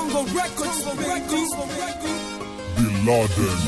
Tongo Records, Records, Bin Laden.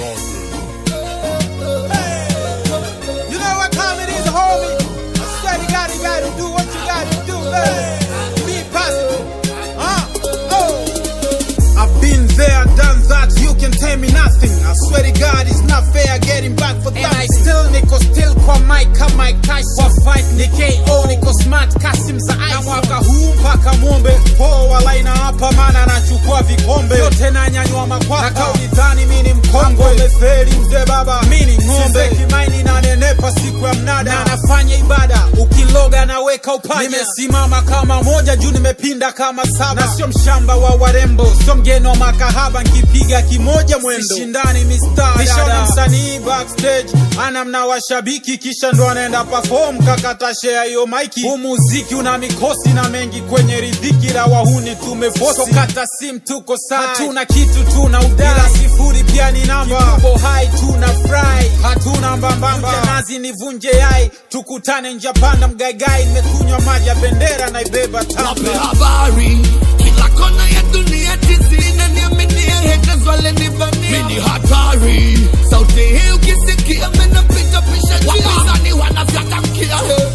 You know what time it is, homie? I swear you gotta, you gotta do what you gotta do, man. Be positive. Huh? Oh. I've been there, done that, you can tell me nothing. I swear to God, it's not fair getting back for that. And I still niko still kwa mic kama Mike Tyson. Kwa fight ni KO, niko smart Kasim za ice. Na mwaka huu mpaka mwombe poa laina hapa, maana nachukua vikombe yote na nyanyua makwapa. Na kauli dhani mimi ni mkongwe, umefeli mzee baba, mimi ni ng'ombe. Kimaini na nenepa siku ya mnada, na nafanya ibada, ukiloga naweka upanya. Nimesimama kama moja juu nimepinda kama saba, na sio mshamba wa warembo, sio mgeni wa makahaba, nkipiga kimoja mwendo, sishindani mistari. Nishaona msanii backstage ana mna washabiki, kisha ndo anaenda perform, kakata share hiyo maiki. Huu muziki una mikosi na mengi kwenye ridhiki, la wahuni tumefosi, so kata sim tuko sai, hatuna kitu tuna udai, ila sifuri pia ni namba, kidogo hai tuna fry, hatuna mbambamba, nazi nivunje yai, tukutane njia panda mgaigai, nimekunywa maji ya bendera naibeba Wape tamba habari kila kona ya dunia tisini niaminie haters wale nivamia mimi ni hatari sauti hii ukisikia menapita pisha wapinzani wanafyatakia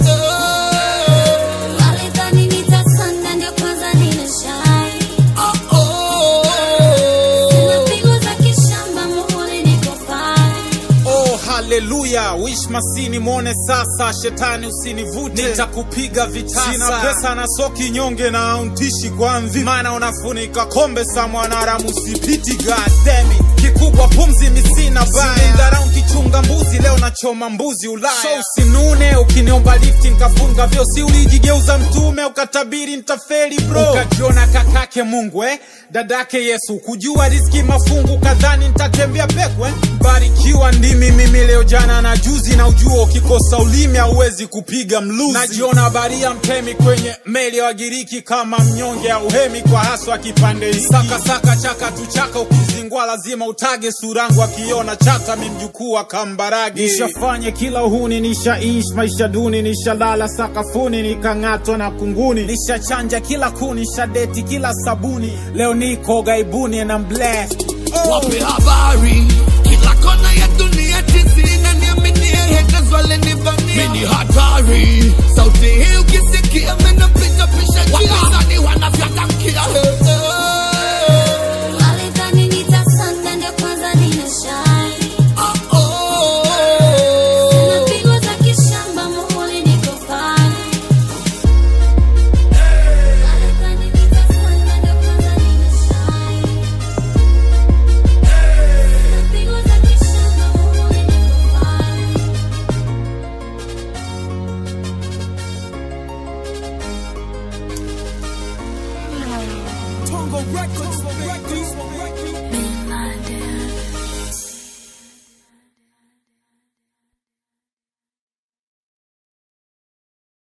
Walidhani nitasonga ndio kwanza ninashine. oh, oh. Sina pigo za kishamba, muhuri niko fine. Oh, haleluya wish masini mwone sasa, shetani usinivute, nitakupiga vitasa. Sina pesa na soki nyonge na auntishi kwa mvi, maana unafunika kombe sa mwanaramu sipiti, god damn it. Kikubwa pumzi misina baya, dharau kichunga mbuzi, leo nachoma mbuzi Ulaya. So usinune ukiniomba lifti nkafunga vyo, si ulijigeuza mtume ukatabiri ntafeli bro, ukajiona kakake Mungu eh? dadake Yesu, kujua riski mafungu kadhani nitatembea pekwe. Barikiwa ndimi mimi leo jana na juzi, na ujua ukikosa ulimi hauwezi kupiga mluzi. Najiona baria mtemi kwenye meli ya Wagiriki, kama mnyonge au hemi kwa haswa kipande hiki. Saka saka chaka tu chaka, ukizingwa lazima utage surangu, akiona chata mi mjukuu wa Kambarage. Nishafanye kila uhuni, nishaishi maisha duni, nishalala sakafuni, nikang'atwa na kunguni, nishachanja kila kuni, nishadeti kila sabuni, leo niko gaibuni and I'm blessed. Oh. Wape habari kila kona ya dunia tisini niaminie haters wale nivamia mimi ni hatari sauti hii ukisikia menapita pisha wapinzani wanafyatakia Walidhani nitasonga ndio kwanza ninashine. oh, oh. Sina pigo za kishamba, muhuri niko fine. Walidhani nitasonga ndio kwanza ninashine. Sina pigo za kishamba, muhuri niko fine. Tongo Records